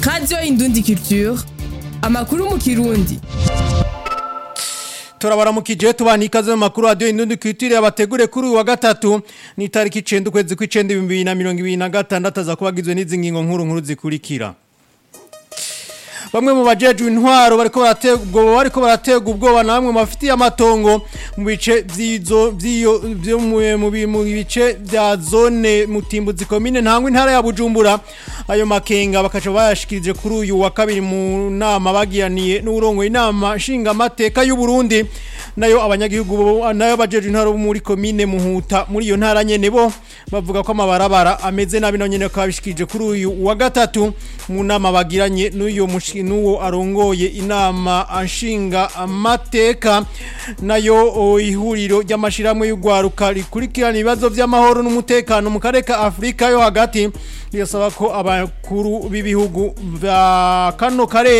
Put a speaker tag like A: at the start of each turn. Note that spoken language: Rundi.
A: radiyo indundi culture amakuru mu kirundi
B: turabaramukije tubana ikaze mu makuru radio indundi kwitire abategure kuri uyu wa gatatu ni tariki 9 ukwezi kw'icenda 2026 aza kubagizwe n'izi ngingo nkuru nkuru zikurikira Bamwe mu bajejwe intwaro bariko barategwa bariko barategwa ubwoba namwe mafitiye amatongo mu bice vyizo vyiyo byo mu bice vya zone mutimbuzi komine ntangwe intara ya Bujumbura ayo makenga bakaca bayashikirije kuri uyu wa kabiri mu nama bagiyaniye n'urongo inama nshinga amateka y'u Burundi nayo abanyagihugu nayo bajejwe intwaro muri komine muhuta muri iyo ntara nyene bo bavuga ko amabarabara ameze nabi no nyene kabishikirije kuri uyu wa gatatu mu nama bagiranye n'uyo nuwo arongoye inama anshinga amateka nayo ihuriro ry'amashiramwe y'ugwaruka rikurikirana ibibazo by'amahoro n'umutekano mu karere ka Afrika yo hagati rirasaba ko abakuru b'ibihugu bya kano karere